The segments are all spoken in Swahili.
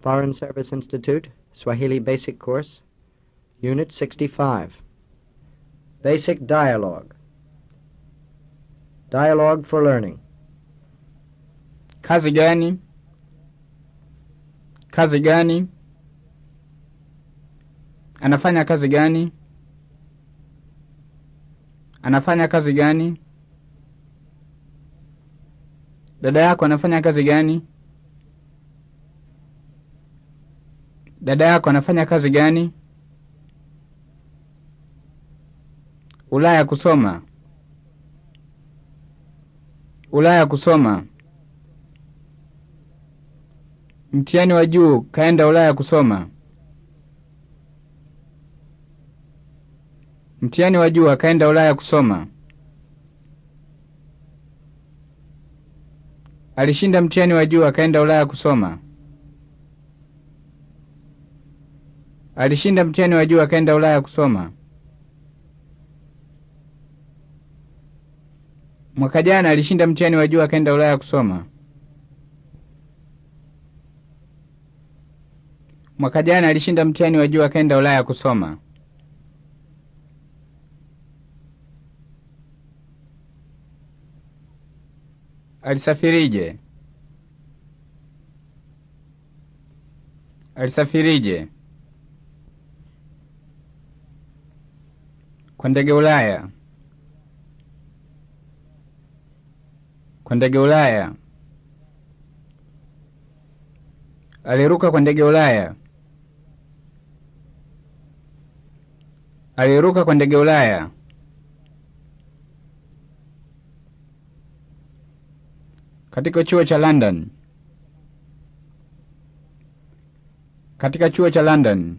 Foreign Service Institute, Swahili Basic Course, Unit 65. Basic Dialogue. Dialogue for Learning. Kazi gani? Kazi gani? Anafanya kazi gani? Anafanya kazi gani? Dada yako anafanya kazi gani? Dada yako anafanya kazi gani? Ulaya kusoma. Ulaya kusoma. Mtihani wa juu kaenda Ulaya kusoma. Mtihani wa juu akaenda Ulaya kusoma. Alishinda mtihani wa juu akaenda Ulaya kusoma. Alishinda mtihani wa juu akaenda Ulaya kusoma. Mwaka jana alishinda mtihani wa juu akaenda Ulaya kusoma. Mwaka jana alishinda mtihani wa juu akaenda Ulaya kusoma. Alisafirije? Alisafirije? Kwa ndege Ulaya. Kwa ndege Ulaya. Aliruka kwa ndege Ulaya. Aliruka kwa ndege Ulaya. Katika chuo cha London. Katika chuo cha London.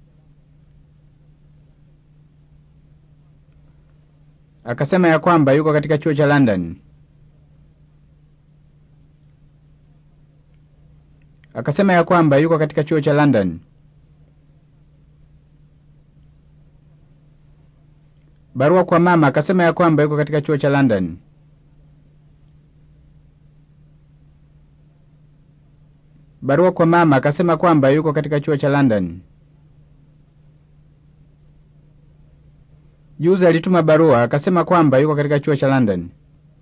Akasema ya kwamba yuko katika chuo cha London. Akasema ya kwamba yuko katika chuo cha London. Barua kwa mama akasema ya kwamba yuko katika chuo cha London. Barua kwa mama akasema kwamba yuko katika chuo cha London. Juzi alituma barua akasema kwamba yuko katika chuo cha London.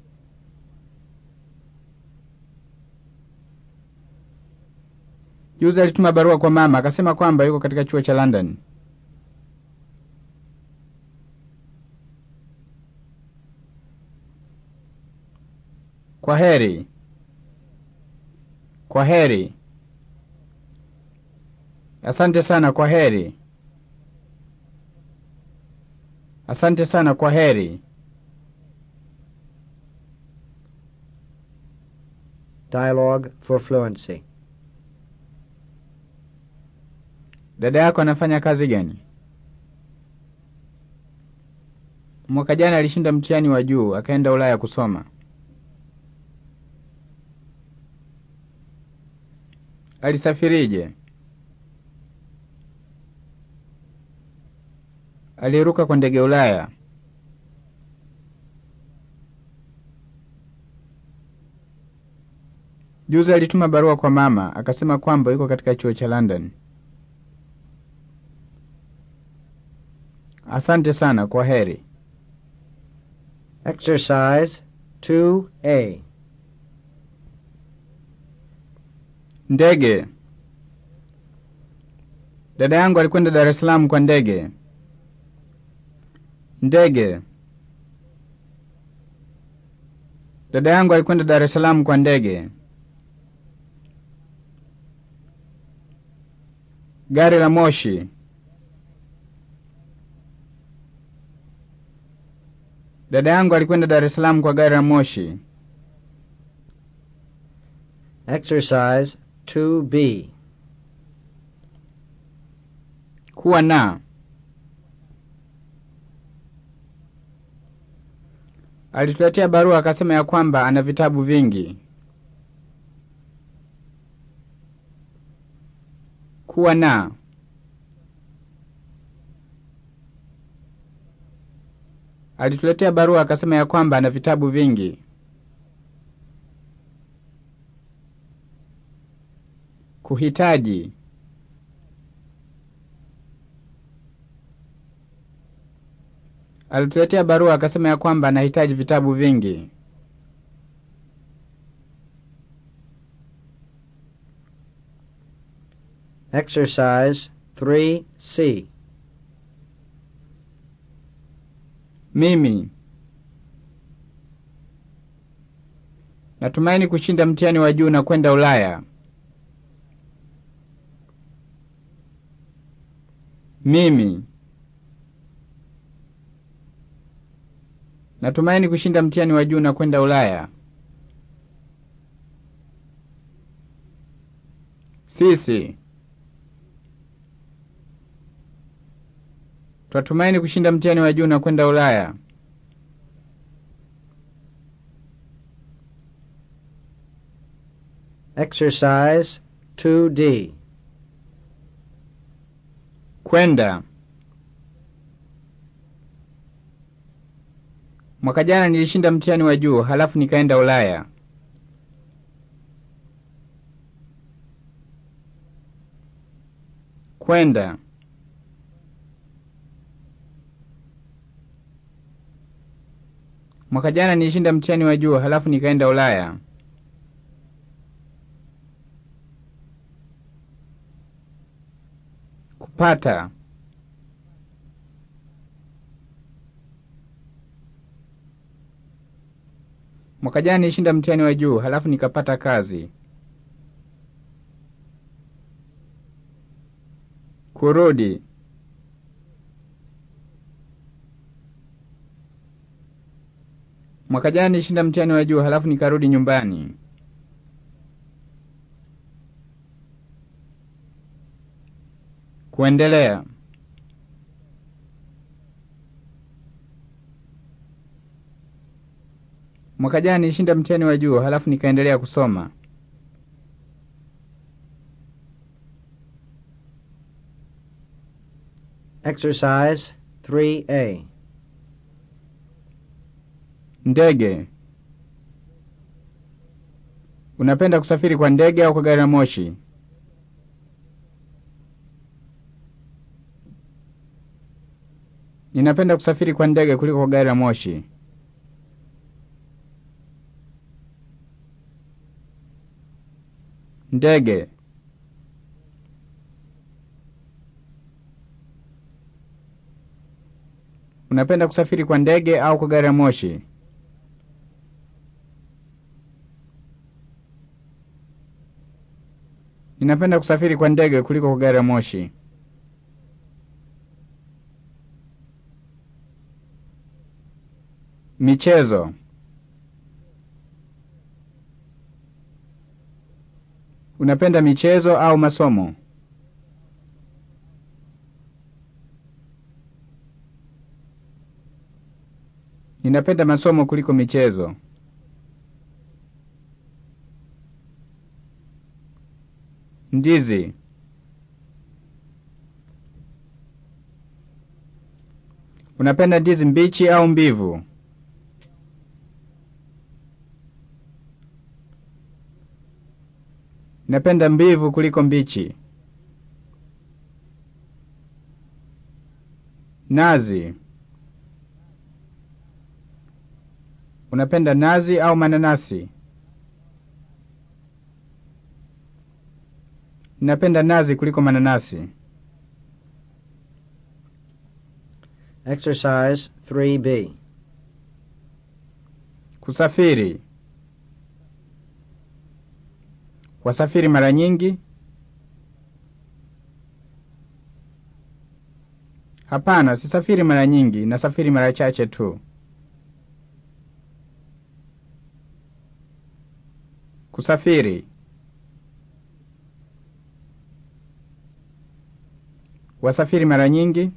Juzi alituma barua kwa mama akasema kwamba yuko katika chuo cha London. Kwa heri. Kwa heri. Asante sana, kwa heri. Asante sana, kwa heri. Dialogue for Fluency. Dada yako anafanya kazi gani? Mwaka jana alishinda mtihani wa juu akaenda Ulaya kusoma. Alisafirije? Aliruka kwa ndege Ulaya. Juzi alituma barua kwa mama akasema kwamba yuko katika chuo cha London. Asante sana, kwa heri. Exercise 2A. Ndege. Dada yangu alikwenda Dar es Salaam kwa ndege. Ndege. Dada yangu alikwenda Dar es Salaam kwa ndege. Gari la moshi. Dada yangu alikwenda Dar es Salaam kwa gari la moshi. Exercise 2B. Kuwa na. Alituletea barua akasema ya kwamba ana vitabu vingi. Kuwa na. Alituletea barua akasema ya kwamba ana vitabu vingi. Kuhitaji. Alituletea barua akasema ya kwamba anahitaji vitabu vingi. Exercise 3C. Mimi natumaini kushinda mtihani wa juu na kwenda Ulaya. Mimi natumaini kushinda mtihani wa juu na kwenda Ulaya. Sisi twatumaini kushinda mtihani wa juu na kwenda Ulaya. Exercise 2D. Kwenda. Mwaka jana nilishinda mtihani wa juu halafu nikaenda Ulaya. Kwenda. Mwaka jana nilishinda mtihani wa juu halafu nikaenda Ulaya. Kupata. Mwaka jana nilishinda mtihani wa juu halafu nikapata kazi. Kurudi. Mwaka jana nilishinda mtihani wa juu halafu nikarudi nyumbani. Kuendelea. Mwaka jana nilishinda mtihani wa juu halafu nikaendelea kusoma. Exercise 3A. Ndege. Unapenda kusafiri kwa ndege au kwa gari la moshi? Ninapenda kusafiri kwa ndege kuliko kwa gari la moshi. Ndege. Unapenda kusafiri kwa ndege au kwa gari la moshi? Ninapenda kusafiri kwa ndege kuliko kwa gari la moshi. Michezo. Unapenda michezo au masomo? Ninapenda masomo kuliko michezo. Ndizi. Unapenda ndizi mbichi au mbivu? Napenda mbivu kuliko mbichi. Nazi. Unapenda nazi au mananasi? Napenda nazi kuliko mananasi. Exercise 3B. Kusafiri. Wasafiri mara nyingi? Hapana, sisafiri mara nyingi, nasafiri mara chache tu. Kusafiri. Wasafiri mara nyingi?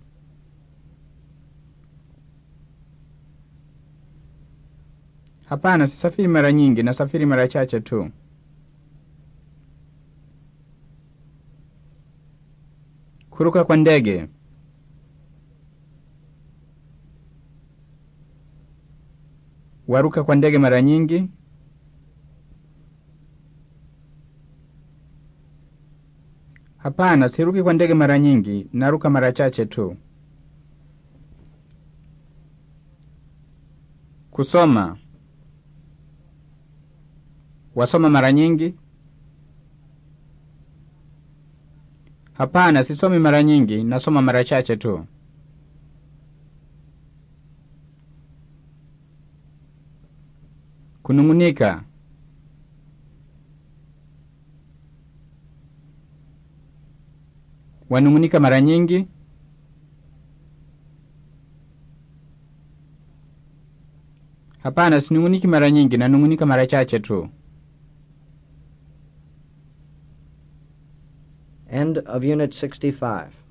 Hapana, sisafiri mara nyingi, nasafiri mara chache tu. Kuruka kwa ndege. Waruka kwa ndege mara nyingi? Hapana, siruki kwa ndege mara nyingi, naruka mara chache tu. Kusoma. Wasoma mara nyingi? Hapana, sisomi mara nyingi, nasoma mara chache tu. Kunung'unika. Wanung'unika mara nyingi? Hapana, sinung'uniki mara nyingi, nanung'unika mara chache tu. End of Unit 65.